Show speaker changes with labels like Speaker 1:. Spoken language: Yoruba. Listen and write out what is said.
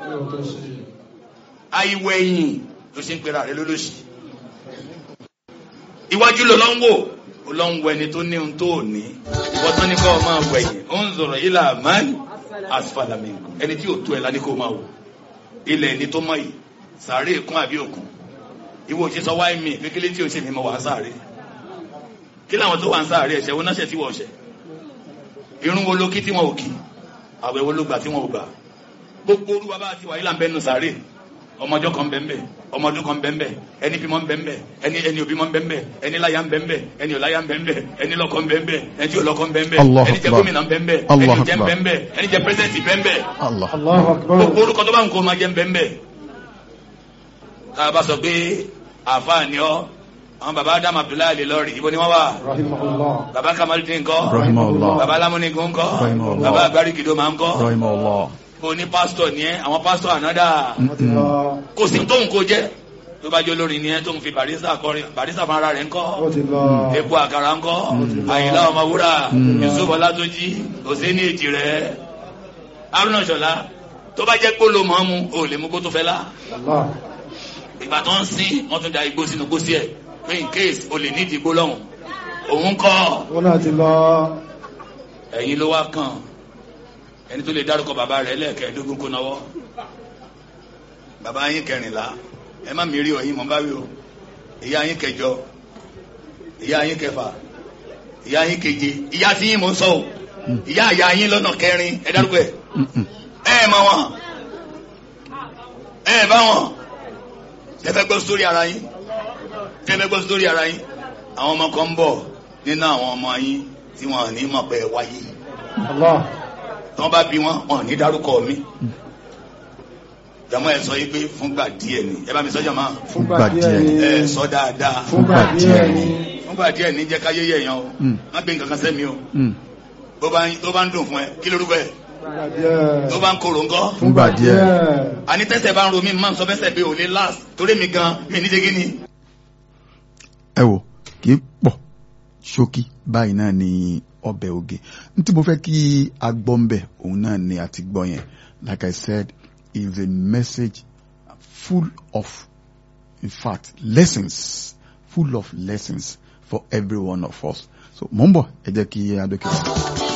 Speaker 1: àìwẹ̀yìn ló ṣe ń pera rẹ lólóṣì iwájú ló lọ ń wò ó lọ ń wọ ẹni tó ní ohun tó ò ní ìwọ tó ní kọ́ ọ máa wẹ̀yìn ó ń zọ̀rọ̀ ilà mọ́ni asfalami ẹni tí ò tó ẹ̀ ládé kó máa wò ilẹ̀ ẹni tó mọ̀ yìí sàárè kún àbí òkun ìwọ òṣè sọ wáyé mi kékeré tí o ṣe mi mọ wà ń sáré kí làwọn tó wà ń sáré ẹ̀ṣẹ̀ wo náà ṣe tí wọ́n ṣe irun wo ló kí tí wọn ò kí àwẹ̀ wo ló gbà tí wọn ò gbà gbogbo olúwa bá ti wà yìí là ń bẹ́nu sáré ọmọdé kan bẹ́ẹ̀ ọmọdé kan bẹ́ẹ̀ ẹni bímọ bẹ́ẹ̀ ẹni ẹni òbímọ bẹ́ẹ̀ ẹni láyà bẹ́ẹ̀ ẹni ọ̀láyà bẹ́ẹ̀ ẹni lọ́kọ bẹ́ẹ̀ ẹni tí ọlọ́kọ bẹ́ẹ̀
Speaker 2: Allahu
Speaker 1: ẹni jẹ́
Speaker 2: Akbar.
Speaker 1: gómìnà bẹ́ẹ̀ ẹni
Speaker 2: Allahu
Speaker 1: jẹ́
Speaker 2: Akbar.
Speaker 1: bẹ́ẹ̀ ẹni jẹ́ pírẹsidẹ̀ntì bẹ́ẹ̀
Speaker 2: Allah.
Speaker 3: Allahu Akbar.
Speaker 1: gbogbo orúkọ tó bá ń kó máa jẹ́ bẹ́ẹ̀ tá a bá sọ pé àfáàní ọ àwọn baba Adam Abdullahi lè lọ rí ibo ni wọ́n wà
Speaker 3: Rahimahullah.
Speaker 1: baba Kamaludin ńkọ́
Speaker 2: Rahimahullah.
Speaker 1: baba Lamunigun ńkọ́
Speaker 2: Rahimahullah.
Speaker 1: baba Agbarikido máa ńkọ́
Speaker 2: Rahimahullah.
Speaker 1: bó ní pásítọ̀ ni ẹ àwọn pásítọ̀ ànádà
Speaker 3: Lọ.
Speaker 1: kò sí tóun kó jẹ́ tó bá jẹ́ olórin ni ẹ tóun fi barista kọrin barista fún ara rẹ̀ ńkọ́
Speaker 3: Ó ti lọ.
Speaker 1: epo àkàrà ńkọ́ àyìnlá ọmọwúrà yusuf ọlátúnjì òsèǹdì èjì rẹ̀ haruna ṣọlá tó bá jẹ́ gbóló mọ́ mu ò lè mú kó tó fẹ́ lá
Speaker 3: Allah.
Speaker 1: ìgbà tó ń sin wọ́n tún da igbó sínú gbó sí ẹ̀ pé in case o lè nídìí igbó lọ́hùn òun kọ́
Speaker 3: Ó náà ti lọ.
Speaker 1: ẹ̀yin ló wá kàn ẹni tó lè dárúkọ bàbá rẹ̀ lẹ́ẹ̀kẹ́ẹ̀dógún kó náwó bàbá yín kẹrìnlá ẹ má mi rí ọyìn mọ́ bá wí o ìyá yín kẹjọ ìyá yín kẹfà ìyá yín keje ìyá tí yín mò ń sọ o ìyá ìyá yín lọ́nà kẹrin ẹ dárúkọ ẹ ẹ ẹ mọ wọn ẹ ẹ bá wọn ẹ fẹ́ gbọ́ sórí ara yín ẹ fẹ́ gbọ́ sórí ara yín àwọn ọmọ kan ń bọ̀ nínú àwọn ọmọ yín tí wọn ò ní mọ̀ pé ẹ wáyé
Speaker 3: Allah.
Speaker 1: tí wọ́n bá bí wọn wọn ò ní dárúkọ mi jàmọ́ ẹ sọ yìí pé fúngbà díẹ̀ ni ẹ bá mi sọ jàmọ́
Speaker 3: Fúngbà
Speaker 2: Fúngbà
Speaker 3: díẹ̀ ni.
Speaker 1: ẹ sọ dáadáa
Speaker 3: Fúngbà díẹ̀ ni.
Speaker 1: fúngbà díẹ̀ ní jẹ́ káyé yẹ̀yàn o
Speaker 2: Mm.
Speaker 1: má gbé nǹkan kan sẹ́mi o
Speaker 2: Mm.
Speaker 1: tó bá ń- tó bá ń dùn fún ẹ kí lórúkọ ẹ
Speaker 3: Fúngbà díẹ̀.
Speaker 1: tó bá ń korò ńkọ́
Speaker 2: Fúngbà díẹ̀.
Speaker 1: àní tẹ́sẹ̀ bá ń ro mi máa ń sọ fẹ́sẹ̀ pé ò lè last torí mi gan mi ní jẹ́gí ni.
Speaker 2: ẹ wò kì í pọ̀ ṣókí báyìí náà ni ọbẹ̀ oge n tí mo fẹ́ kí a gbọ́ ń bẹ̀ òun náà ni àti gbọ́ yẹn like I said is a message full of in fact lessons full of lessons for every one of us so mo ń bọ̀ ẹ jẹ́ kí adókè.